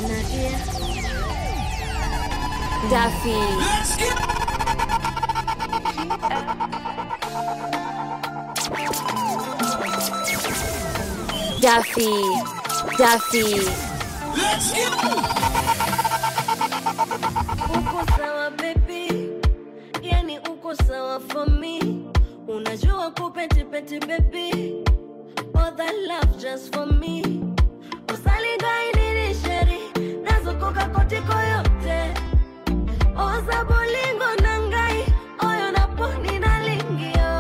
Nadia. Duffy. Duffy. Duffy. uko sawa baby yani uko sawa for me unajua kupetipeti baby all that love just for me usaligainirisheri nazokoka kotiko yote oza bolingo na ngai oyo naponi nalingio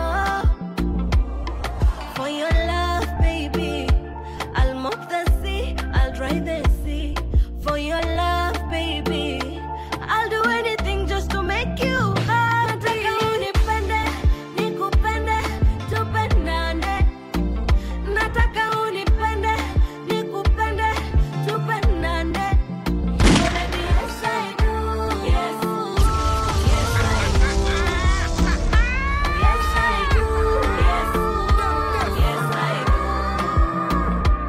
for your love baby I'll mop the sea, I'll dry the sea. For your love, baby. I'll do anything just to make you happy. Nataka unipende, nikupende, tupendane. Nataka unipende, nikupende, tupendane. Oh, baby, yes, I do. Yes. Yes, I do. Yes, I do. Yes. Yes, I do.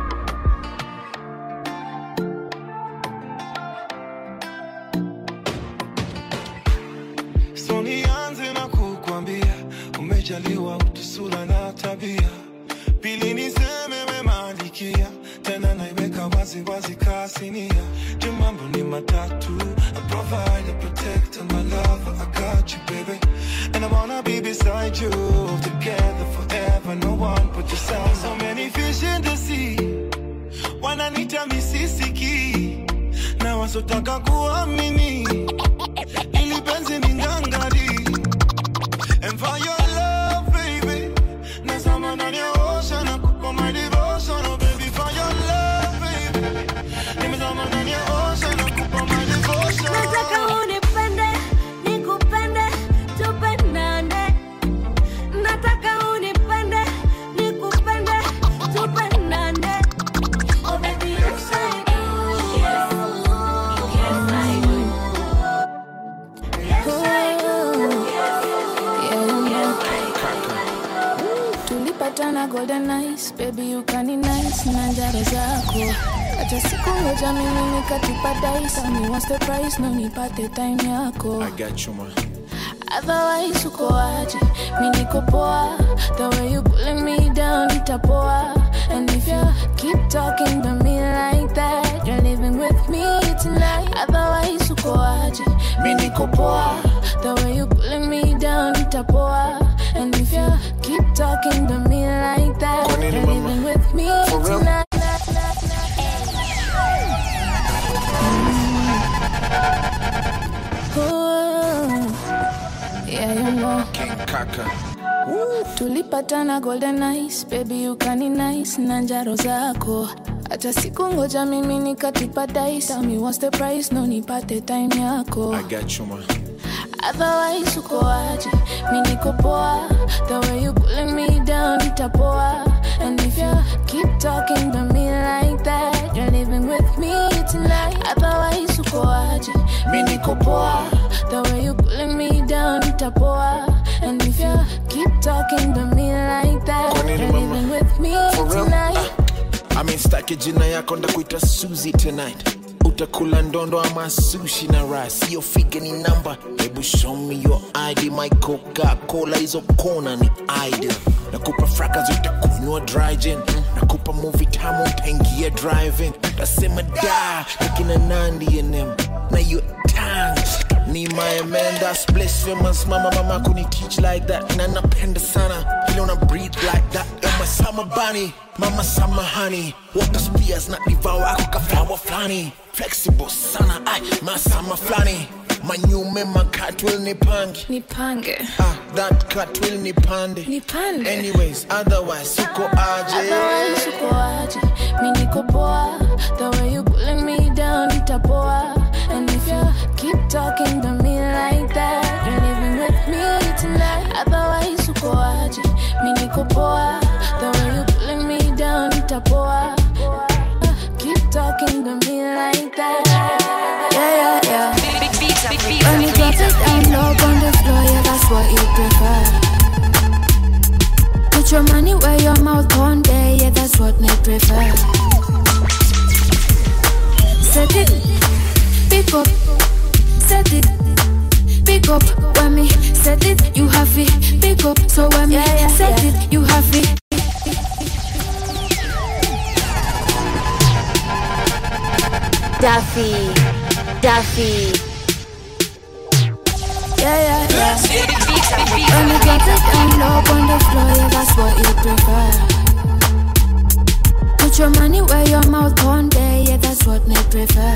So nianze na kukwambia umejaliwa utu, sura na tabia. Pili niseme memalikia, tena naiweka wazi wazi kasinia. Juu mambo ni matatu, I provide, I protect, and my love, I got you baby. And I wanna be beside you, together forever, no one but yourself. So many fish in the sea, wananita misisiki, na wasotaka kuamini ili penzi ni ngangari and for your love baby nazama ndani ya ocean na kupa my devotion oh baby for your love baby nimezama ndani ya ocean na kupa my devotion Nataka unipende, nikupende, tupendane. Nataka unipende, nikupende, tupendane. Oh baby, yes I do. Yes, yes I do. Yes I do. Yes, yes I do. tulipatana golden nice baby you kani nice na njaro zako hata siku moja mimi nikatupa dice Tell me what's the price no nipate time yako I got you, man. otherwise uko aje mi niko poa the way you pulling me down itapoa and if you keep talking to me like that you're living with me tonight otherwise uko aje mi niko poa the way you pulling me down itapoa and if you keep talking to me like that Kwa nini, you're mama? living with me For real? tonight Ooh, yeah, you know. King Kaka. tulipatana golden nice baby ukani nice na njaro zako hata siku ngoja mimi nikatupa dice Tell me what's the price no nipate time yako I got you, man. otherwise uko aje mi niko poa the way you pulling me down itapoa and if you keep talking to me like that you're living with me tonight otherwise uko aje mi niko poa the way you pulling me down itapoa and if you keep talking to me like that Kwa nini, you're mama? living with me For real? tonight I mean, staki jina yako ndakuita Suzy tonight utakula ndondo ama sushi na raha sio figa ni namba hebu show me your id my coca-cola hizo kona ni idol nakupa fraka zitakunywa dry gin nakupa movie tamu utaingia driving tasema da nakina nandi enem na hiyo tang ni my man that's blasphemous mama mama kuni teach like that na napenda sana vile una breathe like that you're my summer bunny mama summer honey water spears na devour ako ka flower flani flexible sana ay masama flani manyume makatwil ni pangi nipange ah that catwill ni pande nipande anyways otherwise uko aje Otherwise uko aje mi niko poa the way you pulling me down itapoa and if you keep talking to me like that you're living with me tonight otherwise uko aje mi niko poa the way you pulling me down itapoa keep talking to me like that yeah yeah yeah when you drop it down low on the floor yeah that's what you prefer Put your money where your mouth on there, yeah, that's what me prefer. Set it Duffy, Duffy, Yeah, yeah, yeah. When you get it down low on the floor, yeah, that's what you prefer. Put your money where your mouth on there, yeah, that's what me prefer.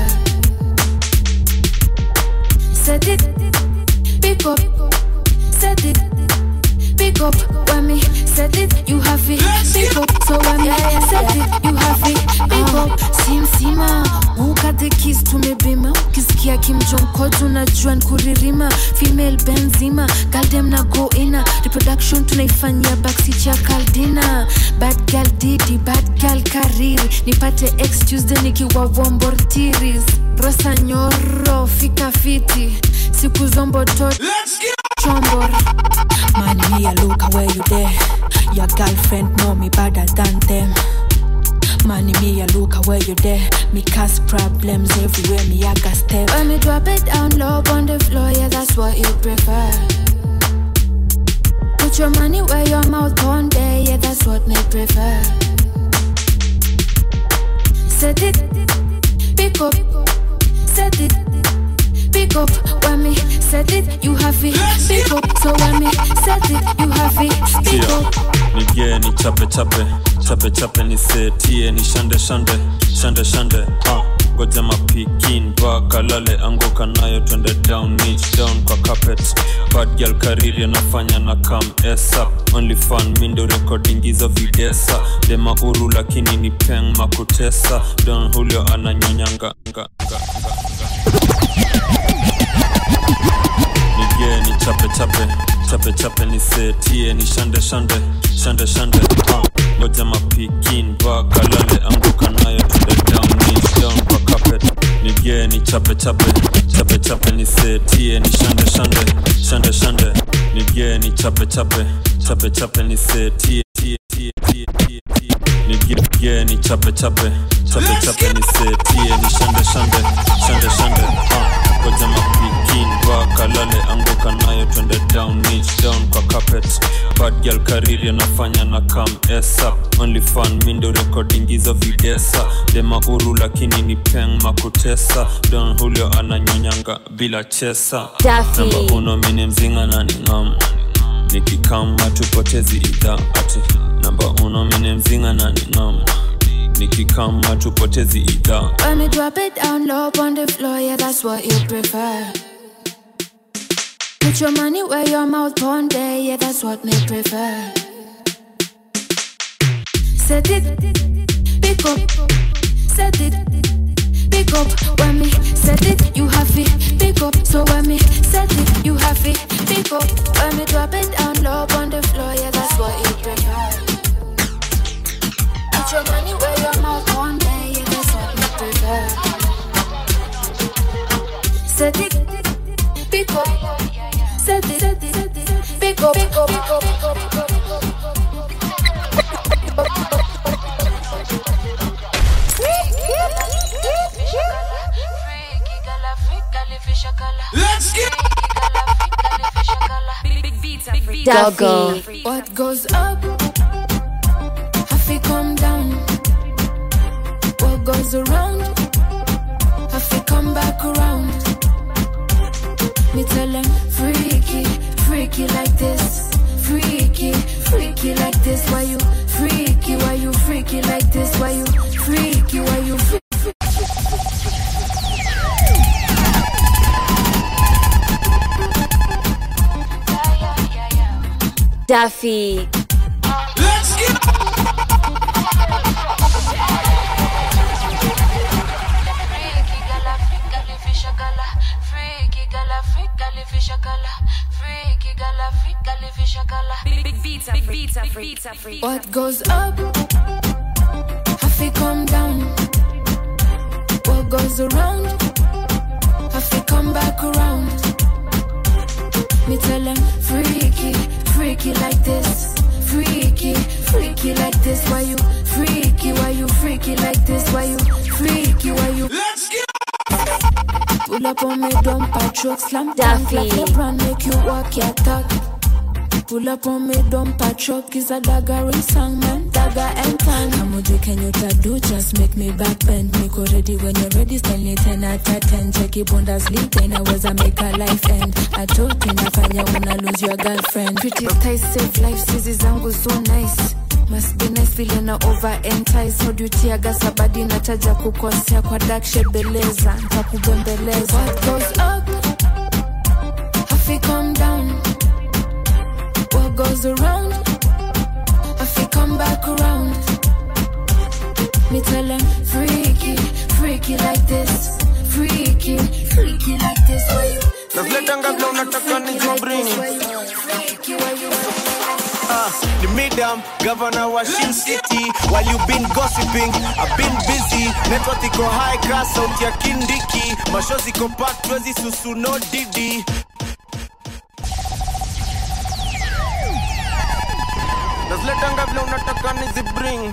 Set it, pick up, set it, pick up. When me set it, you have it, pick up. So when me set it, you have it, pick up. Si mzima, ukate kiss tumebima, ukisikia kimjonko tunajua nkuririma, female benzima, galdem na go ina, reproduction tunaifanyia backseat ya kaldina, bad girl didi, bad girl kariri, nipate ex Tuesday nikiwa wombortiris, rosa nyoro, fika fiti, siku zombo tot chombor Man, me a look at where you there. Your girlfriend know me better than them. Man, me a look at where you there. Me cause problems everywhere. Me I got step. When me drop it down low on the floor, yeah, that's what you prefer. Put your money where your mouth on there, yeah, that's what me prefer. Set it, pick up, set it, pick up. When me set it, you have it, pick up. So when me set it, you have it, pick Tia, up. nigie ni chape chape chape chape nisetie ni shande shande shande shande ah. goja mapikin vakalale anguka nayo twende down niche down kwa carpet bad girl kariri anafanya na kam esa only fun mindo recording hizo videsa dema uru lakini ni peng makutesa don julio ananyonyanga nga, nga, nga. nigie ni chape chape chape chape nisetie ni shande shande shande shande ah. ngoja mapikin vakalale anguka nayo tunde down niche down kwa carpet nigie ni chape chape chape chape nisetie ni shande shande shande shande nigie ni chape chape chape chape nisetie tie tie tie tie tie nigie ni chape chape chape chape nisetie ni shande shande shande shande ah ngoja mapikin vakalale anguka nayo twende down niche down kwa carpet bad girl kariri anafanya na kam esa only fun mindo recording hizo videsa dema uru lakini ni peng makutesa don julio ananyonyanga bila chesa Duffy. namba uno mini mzinga na ni ngam nikikama tupotezi idha ati namba uno mini mzinga na ni ngam nikikama tupotezi idha When me drop it down low on the floor, yeah, that's what you prefer. Put your money where your mouth on there, yeah, that's what me prefer. Set it, pick up, set it, pick up. When me set it, you have it, pick up. So when me set it, you have it, pick up. When me drop it down low on the floor, yeah, that's what you prefer. Put your money where your mouth on there, yeah, that's what me prefer. Set it, pick up, set it, set it, pick up, pick up, pick up, pick up, pick up, pick up. Duffy, What goes up, have to come down. What goes around, have to come back around. Me tell them freaky, freaky like this. Freaky, freaky like this. Why you freaky? Why you freaky like this? Why you freaky? Why you freaky? Duffy, What goes up, have to come down. What goes around, have to come back around. Me tell them freaky, freaky like this. Freaky, freaky like this. Why you freaky? Why you freaky like this? Why you freaky? Why you? Pull up on me, dump a truck, slam dunk like Duffy. LeBron, make you walk your talk. Pull up on me, dump a truck, is a dagger in song, man, dagger and tongue. Kamuji kenye utadu just make me back bend niko ready when you're ready style ni 10 out of 10 cheki bundesliga inaweza make a life end atoki nafanya una lose your girlfriend pretty ties save life sizi zangu so nice must be nice vile na over entice hodutiaga sabadi nataja kukosea kwa dark shade beleza ntakubembeleza what goes up hafi come down what goes around hafi come back around me tell them freaky freaky like this freaky freaky like this why you Naziletanga vile unataka nijibring freaky why you Ah, the midam governor wa Shin City while you been gossiping I've been busy network iko high class sauti ya kindiki mashozi iko packed twezi susu no didi naziletanga vile unataka nizibring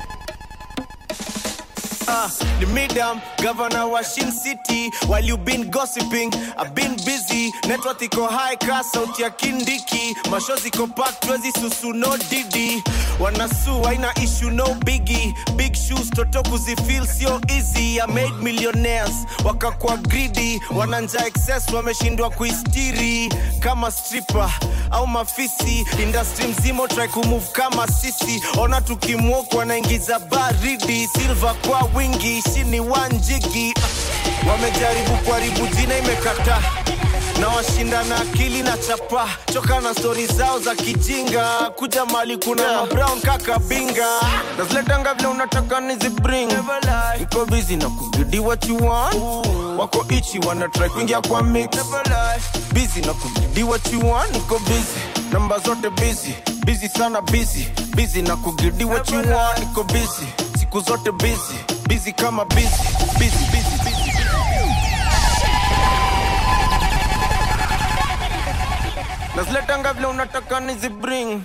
Ah, the midam governor wa Shin City while you been gossiping I've been busy network iko high class sauti ya kindiki mashozi iko packed twezi susu no didi wanasu haina issue no biggie big shoes toto kuzifeel sio easy I made millionaires wakakuwa greedy wananja excess wameshindwa kuistiri kama stripper au mafisi industry mzima try kumove kama sisi ona tukimwok wanaingiza baridi silver kwa wingi shini wanjigi wamejaribu kuharibu jina imekata na washinda na akili na chapa choka na stori zao za kijinga kuja mali kuna yeah. brown kaka binga naziletanga vile unataka nizibring iko busy na kugidi what you want wako ichi wana try kuingia kwa mix busy na kugidi what you want iko busy namba zote busy busy sana busy busy na kugidi what you want iko busy siku zote busy busy kama busy busy busy busy naziletanga vile unataka nizibring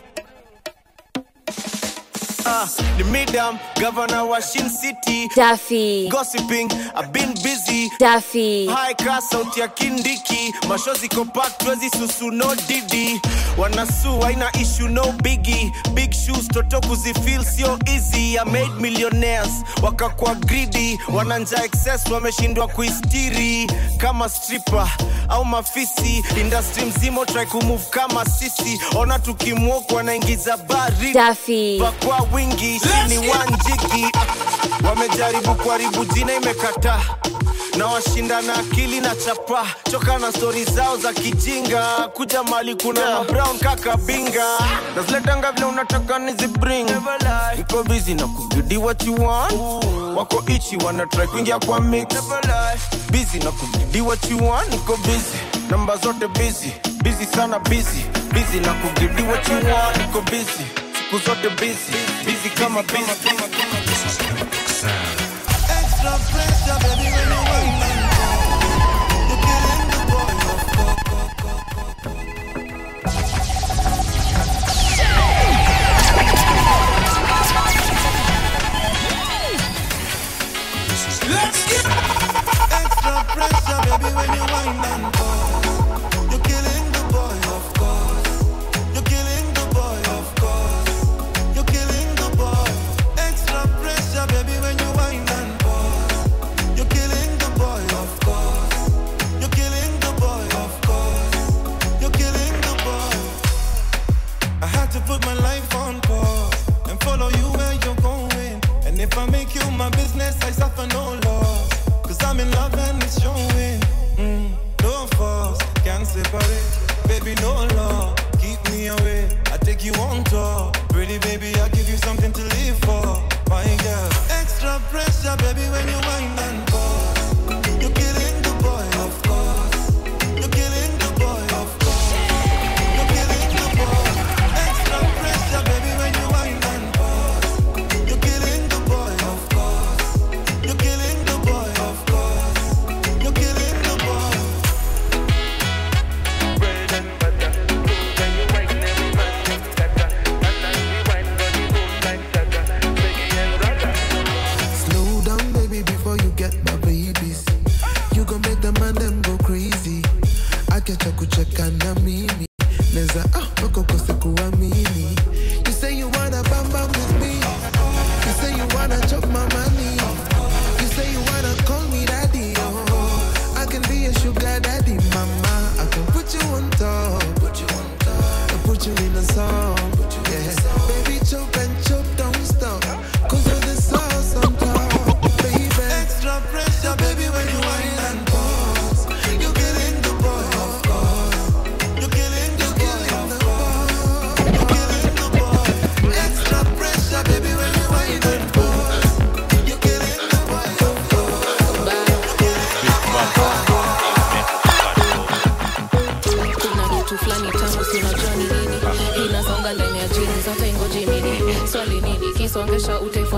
Ah, the midam governor wa Shin City Duffy, gossiping I've been busy Duffy, high class sauti ya kindiki mashozi iko packed twezi susu no didi wanasu haina issue no biggie big shoes toto kuzifeel sio easy I made millionaires wakakuwa greedy wananja excess wameshindwa kuistiri kama stripper au mafisi industry mzima try kumove kama sisi ona tukimwok wanaingiza baridi Duffy, kwa wingi chini wanjiki wamejaribu kuharibu jina imekata na washinda na akili na chapa choka na stori zao za kijinga kuja mali kuna yeah. brown kaka binga naziletanga vile unataka nizibring iko busy na kugidi what you want wako ichi wana try kuingia kwa mix busy na kugidi what you want iko busy namba zote busy busy sana busy busy na kugidi what you want iko busy siku zote busy busy kama busy Extra pressure, baby, when you wind and go. You're killing the boy, of course. Extra pressure, baby, when you wind and go. You're killing the boy, of course. You're killing the boy, of course. You're killing the boy. Extra pressure, baby, when you wind and go. You're killing the boy, of course. You're killing the boy, of course. You're killing the boy. I had to put my life on pause and follow you where you're going. And if I make you my business, I suffer no loss. Cause I'm in love and it's showing. Mm, no force, can't separate. Baby, no law, keep me away. I take you on tour. Pretty baby, I give you something to live for. My girl, extra pressure, baby, when you wind and pause. You're killing the boy, of course. You're killing the boy, of course. You're killing the boy. Extra pressure, baby, when you wind and pause. You're killing the boy, of course.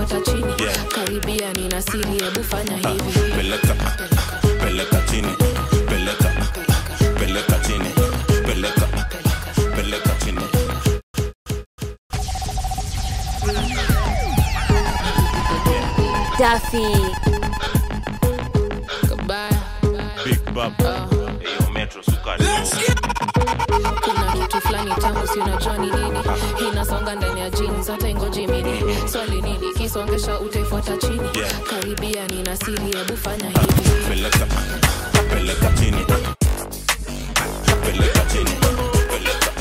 utaifuata chini karibia nina siri hebu fanya hivi peleka peleka chini peleka peleka chini peleka peleka chini Duffy. Goodbye. big bab hiyo metro sukari kuna kitu fulani tamu si unajua ni nini inasonga ndani ya jeans hata ingoji mini swali nini kisongesha utaifuata chini karibia nina siri hebu fanya hivi peleka peleka chini peleka chini peleka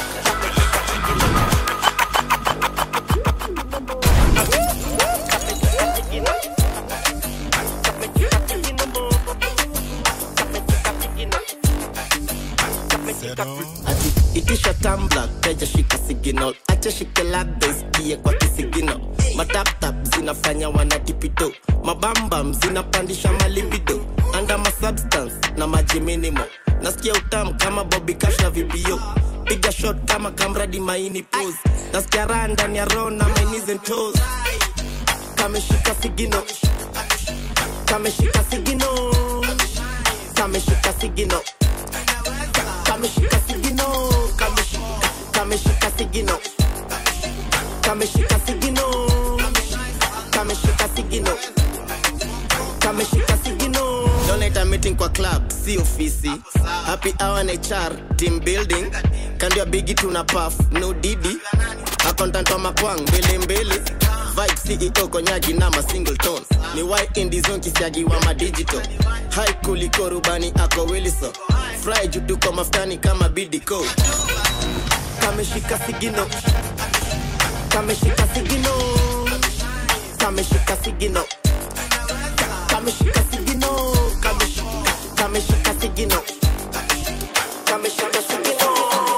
ati itisha tambla teja shika signal acha shike labda isikie kwa kisigino mataptap zinafanya wanatipito mabambam zinapandisha malibido anda masubstance na maji minimo nasikia utamu kama bobi cash na vibio piga shot kama kamradi maini pose nasikia raha ndani ya roho na my knees and toes kameshika sigino kameshika sigino kameshika sigino kameshika sigino kameshika kameshika sigino kameshika sigino kameshika sigino kameshika sigino donate meeting kwa club si ofisi happy hour na HR team building kando ya bigi tuna puff no didi accountant wa makwang mbele mbele vibe CEO konyagi na ma single tone ni why indie zone kisiagi wa ma digital high kuliko rubani ako wiliso fry juu tuko maftani kama bidiko kameshika sigino kameshika sigino kameshika sigino kameshika sigino kameshika kameshika sigino kameshika sigino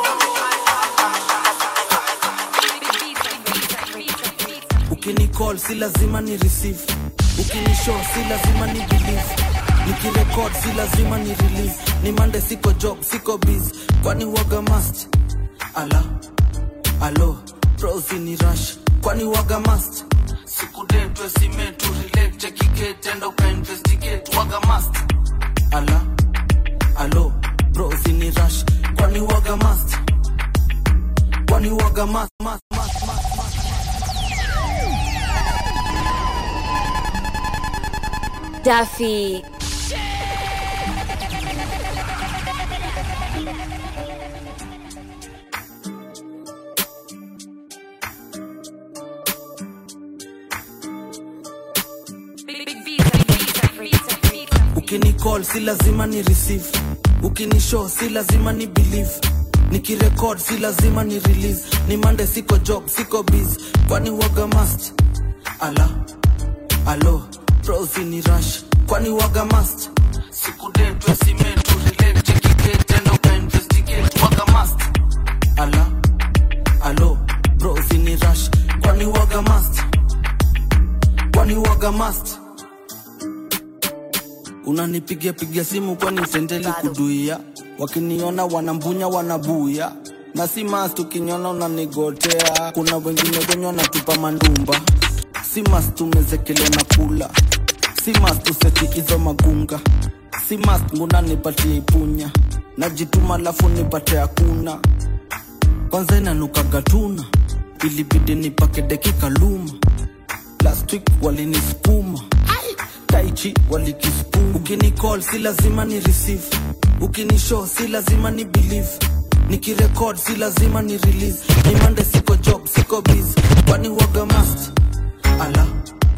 ukinicall si lazima ni receive ukinishow si lazima ni believe nikirekod si lazima ni release ni mande siko job siko biz kwani waga must ala alo prosi ni rush kwani waga must sikudetwe simetu relate chekiketenda ukainvestigate waga must ala alo prosi ni rush kwani waga must kwani waga must, must, must, must. Duffy. ukinicall si lazima ni receive ukinishow si lazima ni believe nikirekod si lazima ni release ni mande siko job siko biz kwani waga must ala alo prosi ni rush kwani waga must sikudetwe simetu relate chekiketenda ukainvestigate waga must ala alo prosi ni rush kwani waga must kwani waga must unanipigia pigia simu kwani sendeli kuduia wakiniona wanambunya wanabuya na si mas tukiniona unanigotea kuna wengine wenye wanatupa mandumba si mas tumezekelea na kula si mas tuseti hizo magunga si mas nguna nipatie ipunya najituma lafu nipate hakuna kwanza inanukaga tuna ilibidi nipake dakika luma last week walinisukuma taichi walikispuma ukinicall si lazima ni receive ukinishow si lazima ni believe nikirekod si lazima ni release ni mande siko job siko biz kwani waga must ala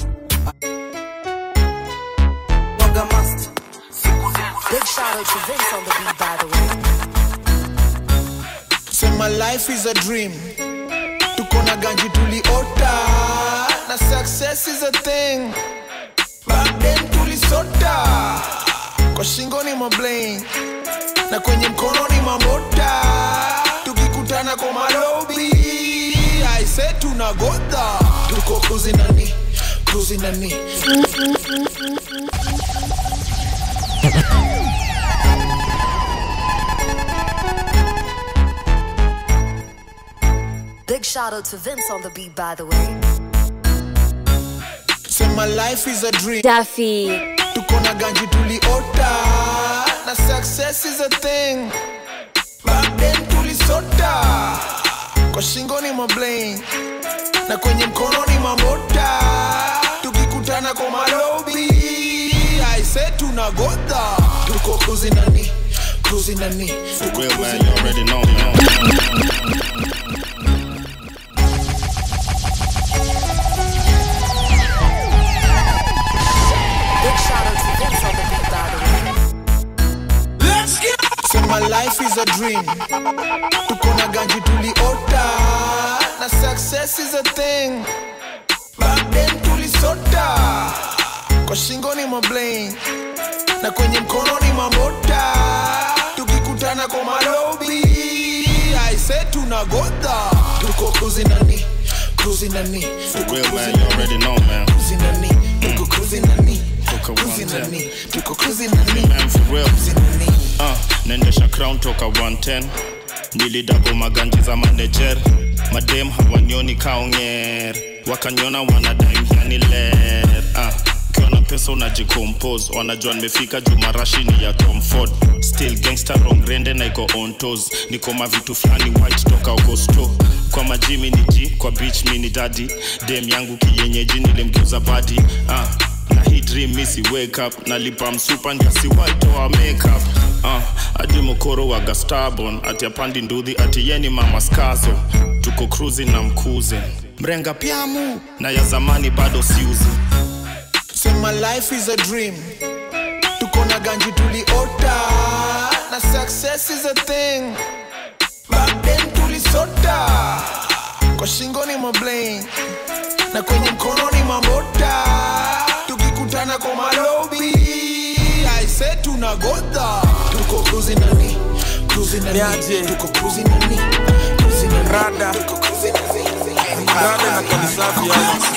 waga must Big shout out to Vince on the beat, by the way. So my life is a dream. Tuko na ganji tuliota na success is a thing. Back then tulisota kwa shingo ni mabling na kwenye mkono ni mamota, tukikutana kwa malobi I say tunagodha, tuko cruising nani cruising nani Big shout out to Vince on the beat, by the way. sema life is a dream Duffy, tuko na ganji tuliota na success is a thing back then tulisota kwa shingoni mablain na kwenye mkono ni mamota tukikutana kwa malobi aise tunagodha tuko cruising nani cruising nani tuko Real man, cruising you already know, man. Big shout out to Vince on the beat, by the way. sema life is a dream tuko na ganji tuliota na success is a thing back then tulisota kwa shingoni mablain na kwenye mkono ni mamota tukikutana kwa malobi aise tunagodha tuko cruising nani cruising nani tuko Real man, cruising you nani already know, man. cruising nani tuko cruising nani Tuko cruising 110. nani tuko cruising nani Man, for real. cruising nani Uh, nendesha crown toka 110 nilidabo maganji za manager madem hawanioni kaonger wakaniona wanadaimhiani ler uh, ukiwa na pesa unajikompose wanajua nimefika juu marashini ya tom ford still gangster rongrende na iko on toes niko mavitu fulani white toka okosto kwa majimi ni ji kwa beach mi ni dadi dem yangu kiyenyeji nilimgeuza badi uh, na hii dream misi wake up nalipa msupa ndiasiwaitoa makeup uh, hadi mokoro wa gastabon ati apandi ndudhi ati yeni mama skazo tuko cruising na mkuze mrenga pyamu na ya zamani bado siuzi sema life is a dream tuko na ganji tuliota na success is a thing back then tulisota kwa shingoni mablain na kwenye mkono ni mamota tukikutana kwa malobi aise tunagodha tuko cruising nani cruising nani Niaje? tuko cruising nani cruising nani Rada. tuko cruising nani Rada na kanisafi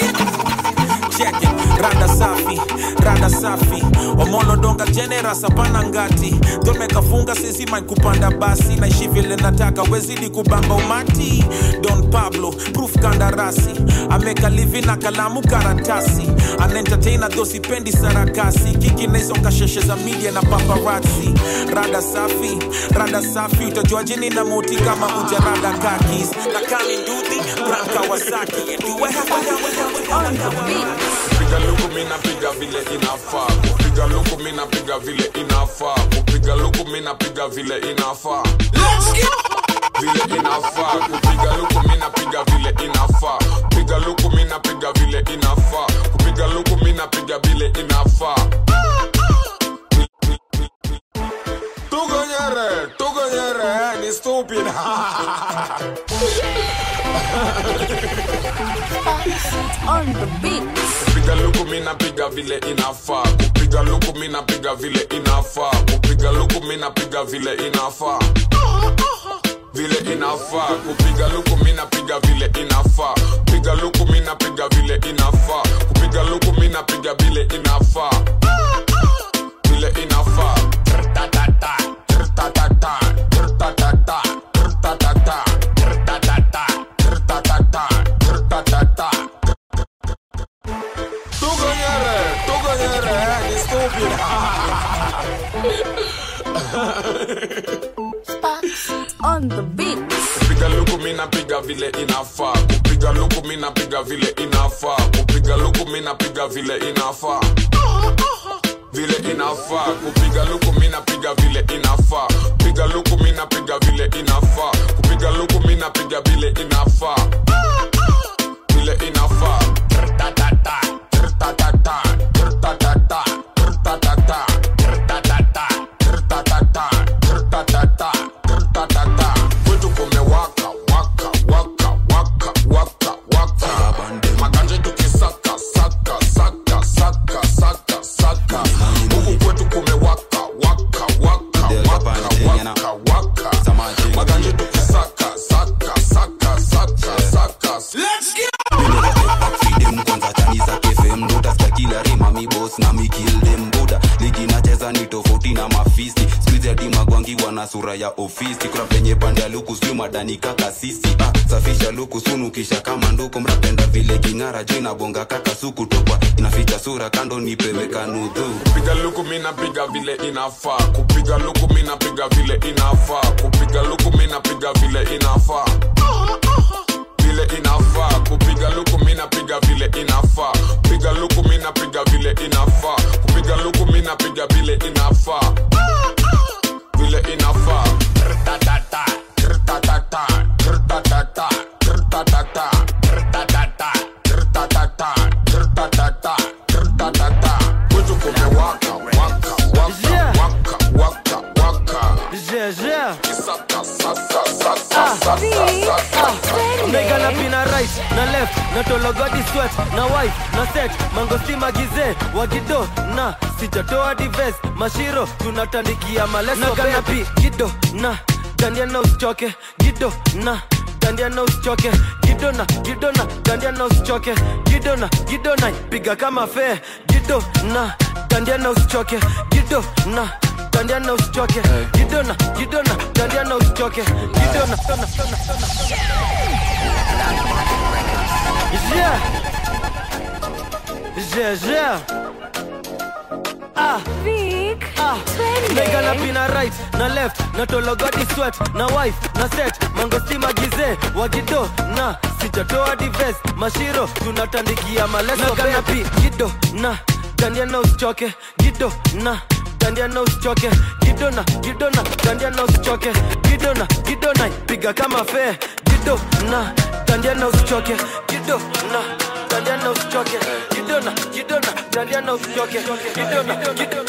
Check it, rada safi, rada safi Omolo donga generous hapana ngati Tumekafunga sisi mic kupanda basi Naishi vile nataka wezidi kubamba umati Don Pablo, proof kandarasi Ameka livi na kalamu karatasi An entertainer though sipendi sarakasi Kiki na hizo kasheshe za media na paparazzi Rada safi, rada safi Utajuaje nina moti kama ujarada kakis Na kani nduthi, brand Kawasaki Do I have a kupiga luku mina piga vile inafaa kupiga luku mina piga vile inafaa kupiga luku mina piga vile inafaa vile inafaa kupiga luku mina piga vile inafaa piga luku mina piga vile inafaa kupiga luku mina piga vile inafaa tugonyere tugonyere ni stupid On the beat. kupiga luku mina piga vile inafaa kupiga luku mina piga vile inafaa kupiga luku mina piga vile inafaa vile inafaa kupiga luku mina piga vile inafaa piga luku mina piga vile inafaa kupiga luku mina piga vile inafaa vile inafaa Trrtatata, trrtatata, trrtatata, trrtatata, trrtatata, trrtatata, trrtatata. Tugonyere, tugonyere, ni stupid. On the beat. kupiga luku mina piga vile inafaa kupiga luku mina piga vile inafaa kupiga luku mina piga vile inafaa vile inafaa kupiga luku mina piga vile inafaa piga luku mina piga vile inafaa kupiga luku mina piga vile inafaa vile inafaa Trrtatata, trrtatata, trrtatata, trrtatata, trrtatata, trrtatata, trrtatata, trrtatata. Kwetu kumewaka, waka, waka, waka, waka, waka. Maganja tukisaka, saka, saka, saka, saka, saka. Huku kwetu kumewaka, waka, waka, waka, waka, waka. Maganja tukisaka, saka, saka, saka, saka. Let's go! freedom kwanza chani za kfm utasikia kila rima mi boss na mi kill them buda ligi nacheza ni tofauti na mafisti squeeze ya tima gwangi akiwa na sura ya ofisi kuna penye pande ya luku sio madani kaka sisi ah, safisha luku sunu kisha kama nduku mrapenda vile king'ara jo inabonga kaka suku tokwa inaficha sura kando nipewe kanudhu kupiga luku mina piga vile inafaa kupiga luku mina piga vile inafaa kupiga luku mina piga vile inafaa vile inafaa kupiga luku mina piga vile inafaa piga luku mina piga vile inafaa kupiga luku mina piga vile inafaa vile inafaa Rtatata, rtatata, rtatata, rtatata, rtatata, rtatata, rtatata, rtatata. Kwetu kumewaka, waka, waka, waka, waka, waka. Kisaka, sasa, sasa, sasa, sasa. Mega na pina right na left na tologodi sweat na wife na set mangosti magize wagido na sijatoa dives mashiro tunatandikia maleso na kanapi gido na dandia na usichoke gido na dandia na usichoke gido na gido na dandia na usichoke gido na gido na piga kama fe gido na dandia na usichoke gido na dandia na usichoke gido na gido na dandia na usichoke gido na Yeah. Yeah, yeah. Ah. Vic. Ah. Mega na pina right na left na tologodi sweat na wife na set mangosti magize wagido na sijatoa dives mashiro tunatandikia maleso na kanapi gido na dandia na usichoke gido na dandia na usichoke gido na gido na dandia na usichoke gido na gido na piga kama fe gido na dandia na usichoke gido na dandia na usichoke gido na gido na dandia na usichoke gido na gido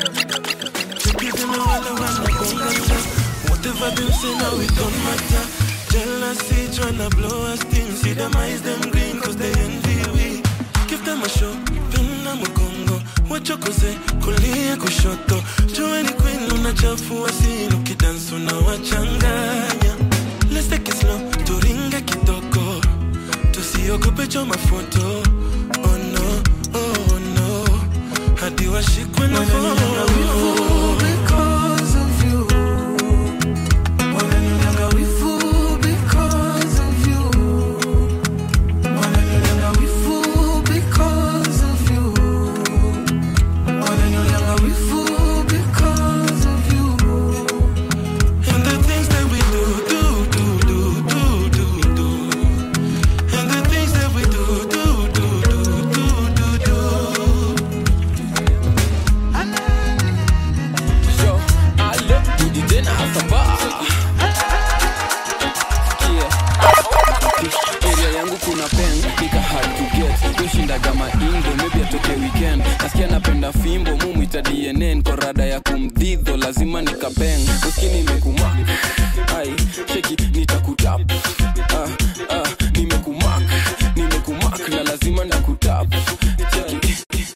Whatever them say now it don't matter. Jealousy tryna blow us steam. See them eyes them green cause they envy we. Give them a show, pinna mgongo. Wachokoze kulia kushoto. Joeni queen unachafua scene ukidansi unawachanganya. Let's take it slow, turinge kitoko. Tusiogope choma foto. Oh no, oh no. Hadi washikwe na wivu because of you. Wananionyanga wivu because of you. Wananionyanga wivu because of you. Wananionyanga wivu because of you. And the things that we do, do, do, do, do, do, do. And the things that we do, do, do, do, do, do, do. Yo, alo, rudi tena hapa Sikia. area yangu kuna pen nika hard to get kushindaga maindo maybe atoke weekend nasikia napenda fimbo mumwita dnn korada ya kumdhidho lazima nikapeng uskini imekumak ai cheki nitakutap ah, ah, nimekumak nimekumak na lazima ndakutap cheki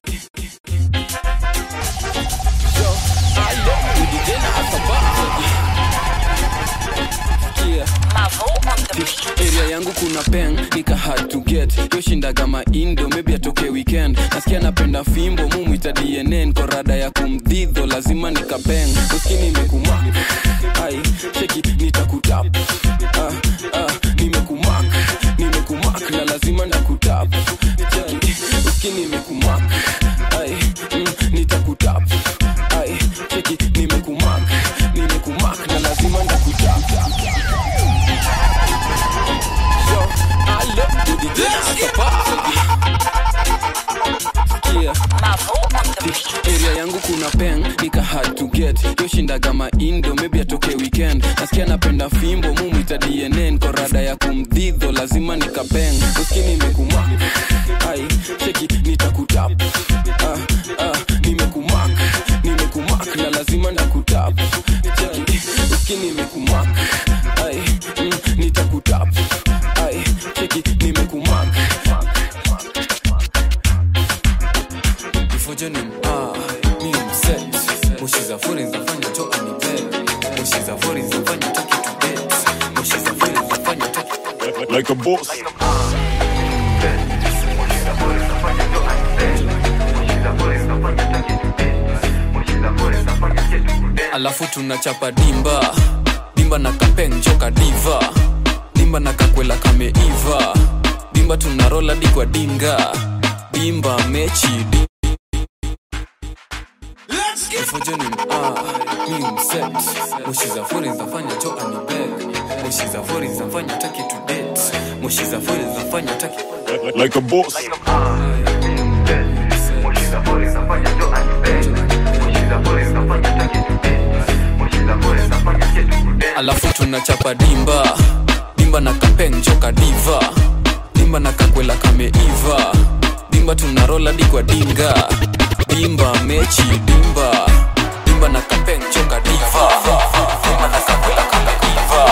Yo, alo, rudi tena hapa Sikia. area yangu kuna peng nika hard to get yoshindaga maindo maybe atoke weekend nasikia napenda fimbo mumwita dnn korada ya kumdhidho lazima nikapeng uskini imekumak ai cheki nitakutap ah, ah, nimekumak nimekumak na lazima nakutap cheki uskini imekumak ai mm, nitakutap ai cheki nimekumak nimekumak na lazima ndakutap Yo, alo, rudi tena hapa. Sikia. area yangu kuna peng nika hard to get yoshindaga maindo maybe atoke weekend nasikia napenda fimbo mumwita dnn korada ya kumdhidho lazima nikapeng uskini imekumak ai cheki nitakutap ah, ah, nimekumak nimekumak na lazima ndakutap cheki uskini imekumak ai mm, nitakutap ai cheki nimekumak kifojo ni ah, mi ni mset moshi za fori zinafanya toka ni bed moshi za fori zinafanya toki to bed moshi za fori zinafanya toki like a boss. alafu tunachapa dimba dimba na kapeng joka diva dimba na kakwela kameiva dimba tunarola di kwa dinga dimba mechi di Kifojoni ah, mi mset moshi za fori zinafanya jo anibeg moshi za fori zinafanya taki to date moshi za fori zinafanya taki like a boss. alafu tunachapa dimba dimba na kapeng joka diva dimba na kakwela kameiva dimba tunarola di kwa dinga dimba mechi dimba dimba na kapeng joka diva dimba na kakwela kameiva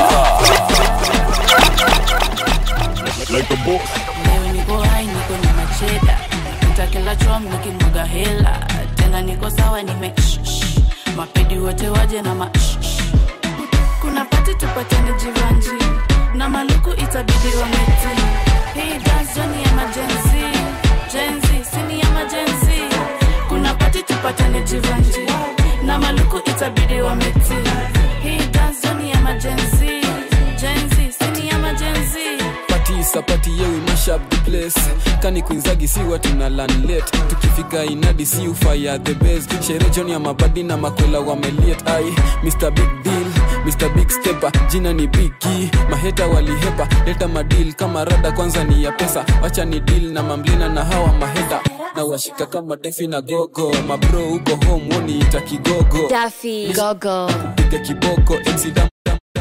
like a boss. leo niko hai niko na macheda napita kila chom nikimwaga hela tena niko sawa nime shh, shh. mapedi wote waje na ma shh, shh. kuna pati tupatane jivanji na maluku itabidi wameti hii dance ni ya majenzi jenzi sini ya majenzi kuna pati tupatane jivanji na maluku itabidi wameti hii dance ni ya majenzi jenzi sini ya majenzi pati sapati yewi mashap the place kani kuinzagi si watu na lanlet tukifika inadi si ufaya the best shere john ya mabadi na makwela wameliet ai mr big deal mr big stepper jina ni bigi maheta walihepa leta madil kama rada kwanza ni ya pesa wacha ni deal na mamlina na hawa maheta na washika kama defi na gogo mabro huko home woniita kigogo Daffy Gogo piga kiboko MC dam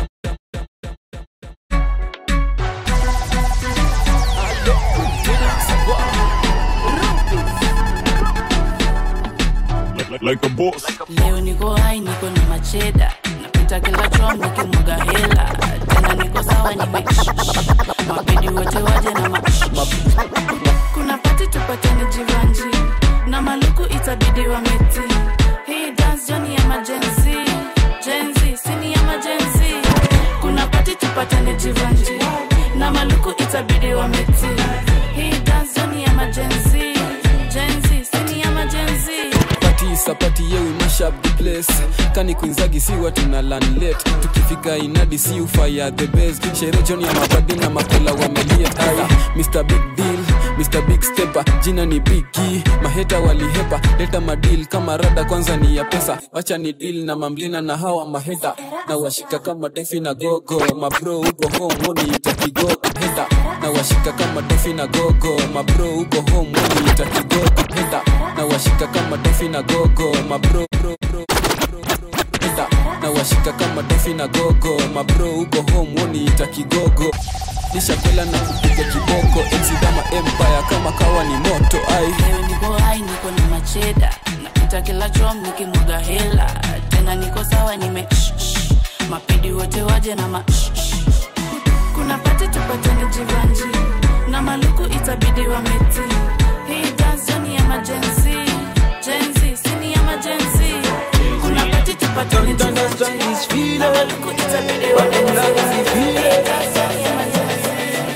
Like, like a boss. leo niko hai niko na macheda napita kila chom nikimwaga hela tena niko sawa nime mapedi wote waje na ma kuna pati tupatane jivanji na maluku itabidi wameti hii dance joni ya majenzi jenzi sini ya majenzi kuna pati tupatane jivanji na maluku itabidi wameti hii dance joni ya majenzi jenzi sini ya majenzi pati sapati yewi mashap the place kani kuinzagi si watu na lanlet tukifika inadi si ufaya the best shere john ya mabadi na makola wameliet ai mr big deal mr big stepper jina ni bigi maheta walihepa leta madil kama rada kwanza ni ya pesa wacha ni deal na mamlina na hawa maheta na washika kama defi na gogo mabro huko home woniita kigogo heta na washika kama defi na gogo mabro huko home woniita kigogo heta na washika kama defi na gogo mabro bro, bro, bro, bro, heta na washika kama defi na gogo mabro huko home woniita kigogo nishakwela na kupiga kiboko enzi kama empire kama kawa ni moto ai leo niko hai niko na macheda napita kila chom nikimwaga hela tena niko sawa nime shh, shh. mapedi wote waje na ma shh, shh. kuna pati tupatane jivanji na maluku itabidi wameti hii dance joni ya majenzi jenzi sini ya majenzi kuna pati tupatane jivanji na maluku itabidi wameti hii dance joni ya majenzi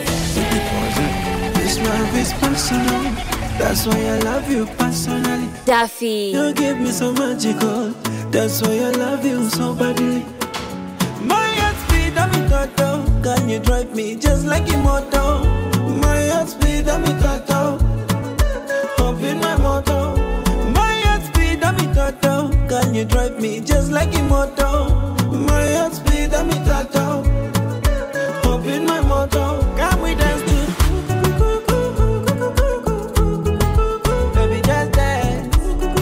This love is personal. That's why I love you personally. Daffy You give me so magical. That's why I love you so badly. My heart speed, I'm in total. Can you drive me just like immortal? My heart speed, I'm in total. Up in my motor. My heart speed, I'm in total. Can you drive me just like immortal? My heart speed, I'm in total. Up in my motor. Can we dance to Baby, just dance.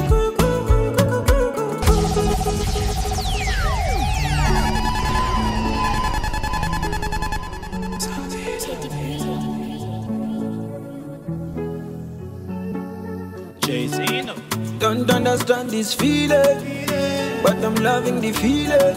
Don't understand this feeling, but I'm loving the feeling.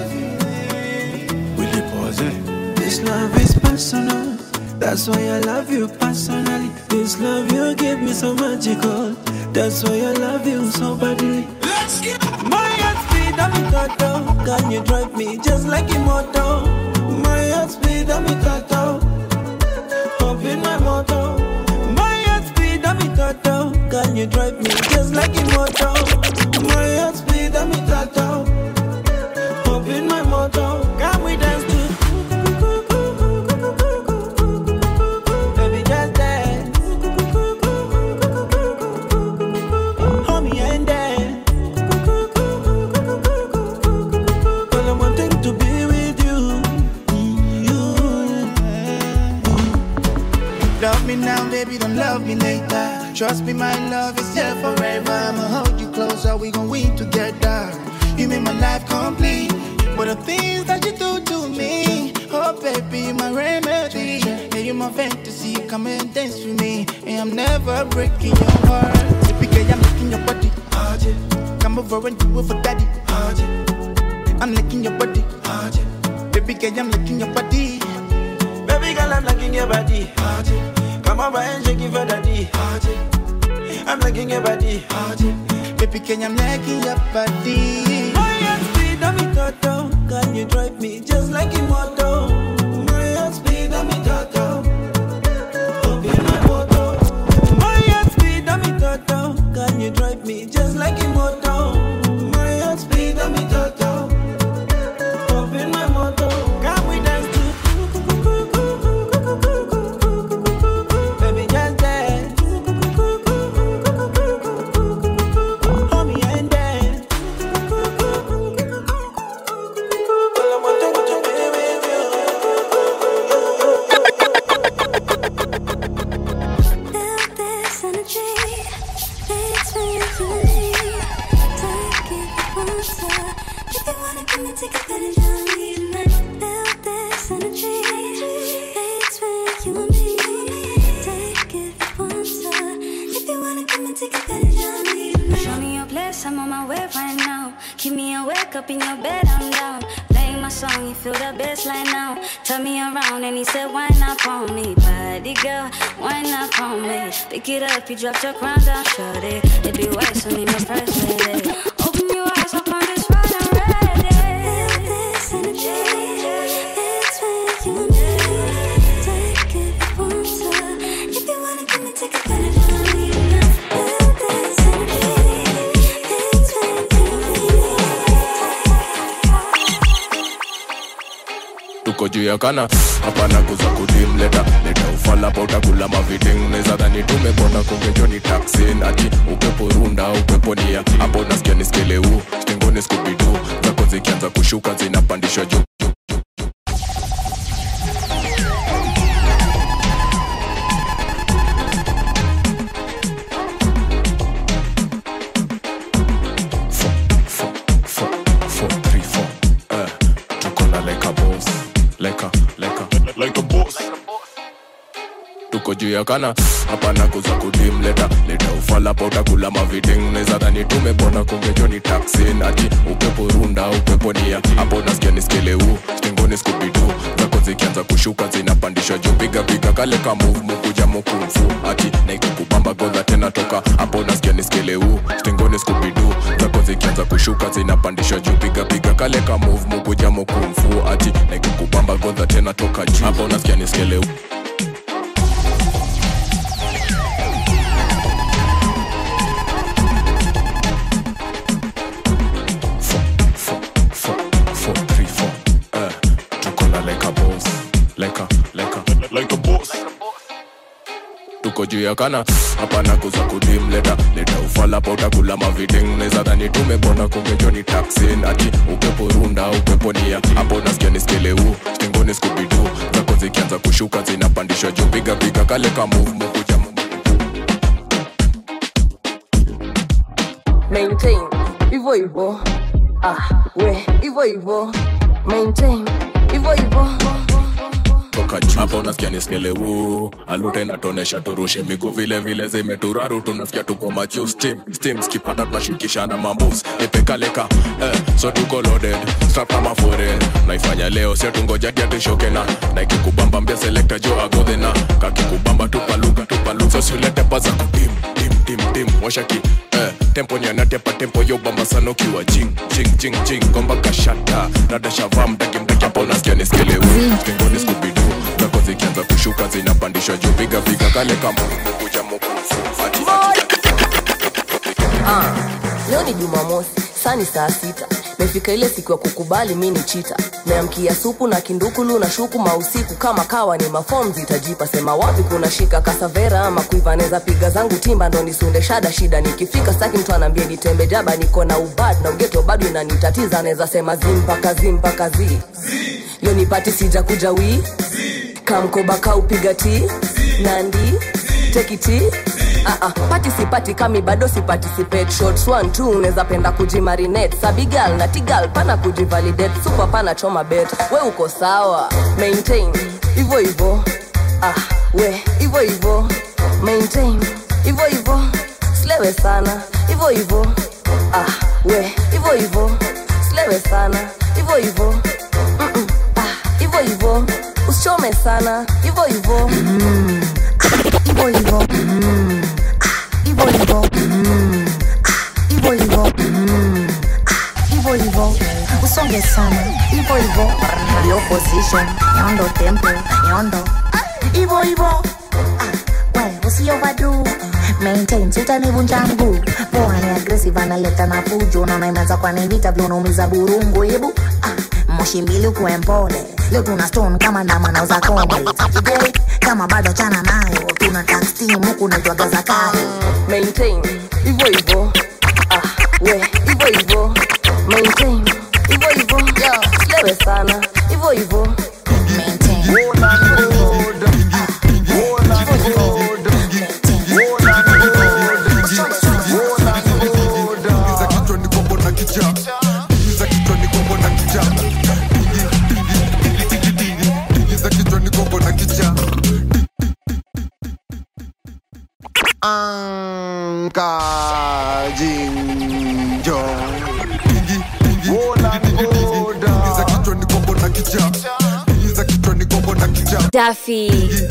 Will you pause it? This love is personal. That's why I love you personally. This love you give me so magical. That's why I love you so badly. Let's get my heart speed, I'm in total. Can you drive me just like immortal? My heart speed, I'm in total. Up in my motor. My heart speed, I'm in total. Can you drive me just like immortal? My heart speed, I'm in total. Trust me, my love is here forever. I'ma hold you close, or we gon' win together. You make my life complete. But the things that you do to me, oh baby, my remedy. Yeah, you my fantasy, come and dance with me. And I'm never breaking your heart. Baby girl, I'm licking your body. Oh, yeah. Come over and do it for daddy. Oh, yeah. I'm licking your body. Oh, yeah. Baby girl, I'm licking your body. Baby girl, I'm liking your body. Come over and shake it for daddy. I'm liking your body. Baby, can I'm liking your body. My heart speed, I'm in toto. Can you drive me just like a moto? My heart speed, I'm in toto. Open my moto. My heart speed, I'm in toto. Can you drive me just like a moto? My heart speed, I'm in toto. Open my moto. Can we dance to? Baby, just dance. Hold me and dance. this energy. It's for you to me. Take it closer. If you wanna come and take advantage of me tonight. Feel this energy. It's for you and me. Take it closer. If you wanna come and take advantage of me tonight. Show me your place, I'm on my way right now. Keep me awake up in your bed, I'm down. Playing my song, you feel the bass line now. Turn me around and he said, Why not on me? Body girl, why not on me? Pick it up, you dropped your crown down, shut it. It be white, so need no price with it. Open your eyes up on this ride, I'm ready. This energy. It's for you and me. Take it closer. If you wanna come and take advantage of me tonight. Feel this energy. It's for you tuko juu ya kana hapana kuza kudim leta leta ufala pa utakula maviting neza dhani tumepona kongejoni taksin ati upepo runda upepo nia hapo nasikia niskeleu stengoni skubidu zako zikianza kushuka zinapandishwa juu Four, three, four. Eh, tuko na like a boss like a like a like a boss tuko juu ya kana hapana kuza kudim leta leta ufala pa utakula maviding neza dhani tumepona kongejoni taksin ati upepo runda upepo nia hapo nasikia niskeleu stengoni skubidu zako zikianza kushuka zinapandishwa juu piga piga kale ka move mukuja mukumfu ati naikukubamba godha tena toka hapo nasikia niskeleu stengoni skubidu zako zikianza kushuka zinapandishwa juu piga piga kale ka move mukuja mukumfu ati naikukubamba godha tena toka juu hapo nasikia niskeleu four, three, four. Eh, tuko na like a boss, like a, like a, like a boss. tuko juu ya kana hapana kuza kudim leta leta ufala pa utakula maviding neza dhani tumepona kongejoni taksin ati upepo runda upepo nia hapo nasikia niskeleu stengoni skubidu zako zikianza kushuka zinapandishwa juu piga piga kale ka move mukuja maintain hivyo hivyo ah we hivyo hivyo maintain hivyo hivyo toka juu hapo nasikia niskeleu alute natonesha turushe miguu vile vile zimeturaru tunafikia tuko majuu steam steam skipata tunashikishana mambus ipekaleka eh, so tuko loaded strap kama foreign naifanya leo sio tungoja dia tushoke na na ikikubamba mbia selector jo agodhena kakikubamba tupaluka tupaluka so siulete paza kutim tim tim tim washaki eh, tempo nyanatepa tempo yo bamba sana ukiwa jing jing jing jing gomba kashata radashavaa mdaki mdaki hapo nasikia niskeleu tengoni skubidu zako zikianza kushuka zinapandishwa juu piga piga kale kama kuja mukufu ati ah, leo ni jumamosi saa ni saa sita mefika ile siku ya kukubali mi ni chita meamkia supu na kindukulu na shuku mausiku kama kawa ni mafom zitajipa sema wapi kuna shika kasavera ama kuiva neza piga zangu timba ndo nisunde shada shida nikifika staki mtu anaambia nitembe jaba niko na ubad na ugeto bado inanitatiza neza sema zimpaka zimpaka zi leo nipati sija kuja wii kamkoba kaupiga ti nandi tekiti uh-uh. pati sipati kami bado siparticipate shots one two unaweza penda kujimarinate sabigal na tigal pana kujivalidate super pana choma bet we uko sawa maintain hivo hivo ah, we hivo hivo maintain hivo hivo slewe sana hivo hivo ah, we hivo hivo slewe sana hivo hivo Mm-mm. ah, hivo hivo usichome sana hivo hivo Ivo Ivo. Mm. Ah, Ivo Ivo. Mm. Ah, Ivo Ivo. Mm. Ah, Ivo Ivo. Usonge sana. Ivo Ivo. Yo position. Yondo tempo. Yondo. Ah, Ivo Ivo. Ah, we, usi overdo. Maintain, sitanivunja mguu. Poa ni aggressive analeta na fujo. Naona imeanza kwa ni vita vile unaumiza burungu. Hebu ah, moshi mbili ukuwe mpole. Leo tuna stone kama ndama nauza kombe. Today, kama bado chana nayo tuna tax team huku naitwaga zakayo maintain hivo hivo ah, we hivo hivo maintain hivo hivo slewe sana hivo hivo Anka Jinjo Ingiza kichwa ni kombo na kicha Ingiza kichwa ni kombo na kicha Daffy.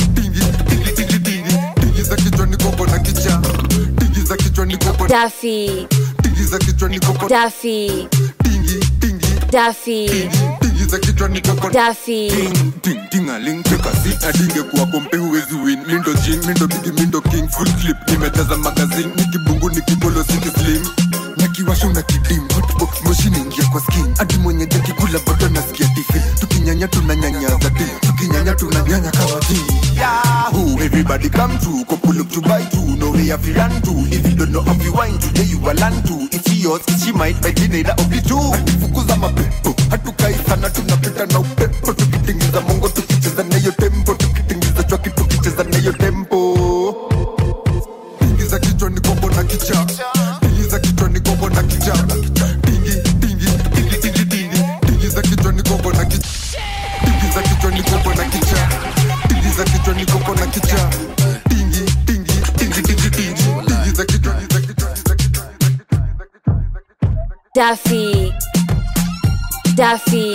Ingiza kichwa ni kombo na kicha Ingiza kichwa ni kombo Daffy. Ingiza kichwa ni kombo Daffy. Daffy. Ingiza kichwa ni kombo Daffy. Ting tingaling tekasi adinge kuwa kompe huwezi win mindo jing mindo bigi mindo king full clip nimejaza magazine nikibungu nikibolo siki slim nakiwasha una kidim hotbox moshi naingia kwa skin hadi mwenye jakikula bado nasikia tifi tukinyanya tunanyanyaza di tukinyanya tunanyanya kama ti Yahoo, everybody come true couple up to buy two no way if you run to if you don't know how you wine today you will learn to if she yours she might by the neither of the two fukuza mapepo hatukai sana tunapita na upepo tukitingiza mongo tukicheza nayo tempo tukitingiza chwaki tukicheza nayo tempo tingiza kichwa ni kombo na kicha tingiza kichwa ni kombo na kicha tingi tingi tingi tingi tingi tingiza kichwa ni kombo na kicha tingiza kichwa ni kombo na kicha tingiza kichwa ni kombo na kicha tingi tingi tingi tingi tingi tingiza kichwa tingiza kichwa Daffy. Daffy.